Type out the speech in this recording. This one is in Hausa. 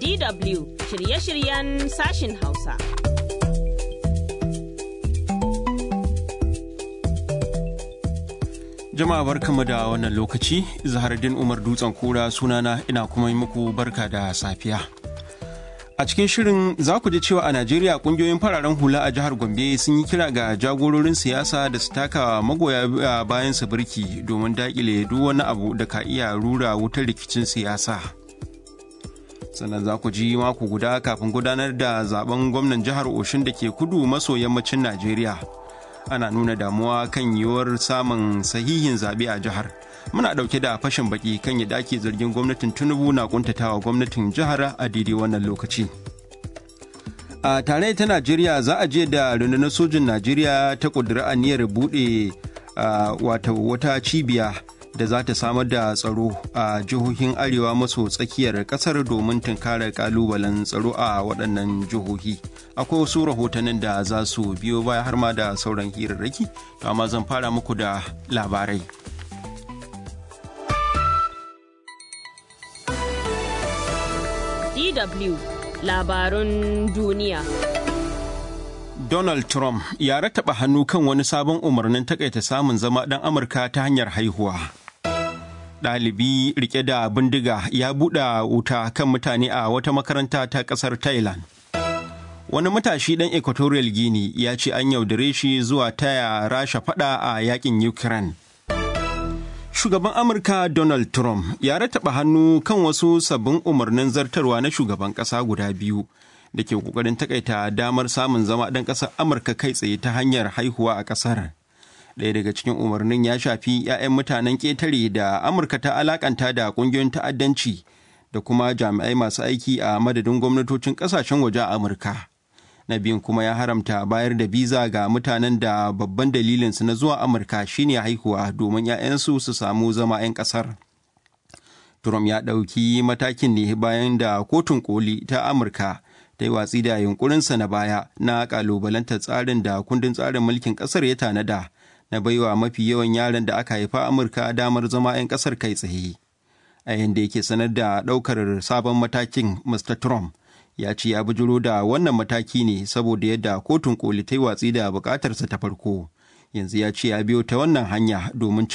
DW shirye-shiryen sashin Hausa. Jama'a barkamu da wannan lokaci, Zahardin Umar Dutsen Kura sunana ina kuma yi muku barka da safiya. A cikin shirin za ku ji cewa a Najeriya kungiyoyin fararen hula a jihar Gombe sun yi kira ga jagororin siyasa da su taka magoya bayan su birki domin dakile duk wani abu da ka iya rura wutar rikicin siyasa. Sannan za ku ji mako guda kafin gudanar da zaben gwamnan jihar Oshun da ke kudu maso yammacin Najeriya. Ana nuna damuwa kan yiwuwar samun sahihin zaɓe a jihar. muna ɗauke da fashin baki kan yadda ake zargin gwamnatin tinubu na kuntatawa gwamnatin jihar a daidai wannan lokaci a tare ta najeriya za a je da rundunar sojin najeriya ta ƙudiri aniyar buɗe wata wata cibiya da za ta samar da tsaro a jihohin arewa maso tsakiyar ƙasar domin tunkarar ƙalubalen tsaro a waɗannan jihohi akwai wasu rahotannin da za su biyo baya har ma da sauran hirarraki to amma zan fara muku da labarai DW labarun duniya. Donald Trump ya rattaba hannu kan wani sabon umarnin takaita samun zama ɗan Amurka ta hanyar haihuwa. Ɗalibi rike da bindiga ya buɗe wuta kan mutane a wata makaranta ta ƙasar Thailand. Wani matashi ɗan Equatorial Guinea ya ce an yaudare shi zuwa taya rasha faɗa a yakin Ukraine. shugaban amurka donald trump ya rataba hannu kan wasu sabbin umarnin zartarwa na shugaban ƙasa guda biyu da ke ƙoƙarin takaita damar samun zama ɗan ƙasar amurka kai tsaye ta hanyar haihuwa a ƙasar ɗaya daga cikin umarnin ya shafi 'ya'yan mutanen ƙetare da amurka ta alakanta da ƙungiyoyin ta'addanci da kuma jami'ai masu aiki a madadin gwamnatocin ƙasashen waje a amurka na biyun kuma ya haramta bayar da biza ga mutanen da babban dalilinsu na zuwa amurka shine haihuwa domin 'ya'yansu su samu zama 'yan ƙasar trump ya ɗauki matakin ne bayan da kotun koli ta amurka ta yi watsi da yunkurinsa na baya na ƙalubalantar tsarin da kundin tsarin mulkin ƙasar ya tanada na baiwa mafi yawan yaran da aka haifa amurka damar zama 'yan ƙasar kai tsaye a yadda yake sanar da ɗaukar sabon matakin mr trump ya ce ya bijiro da wannan mataki ne saboda yadda kotun koli ta yi watsi da bukatarsa ta farko yanzu ya ce ya biyo ta wannan hanya domin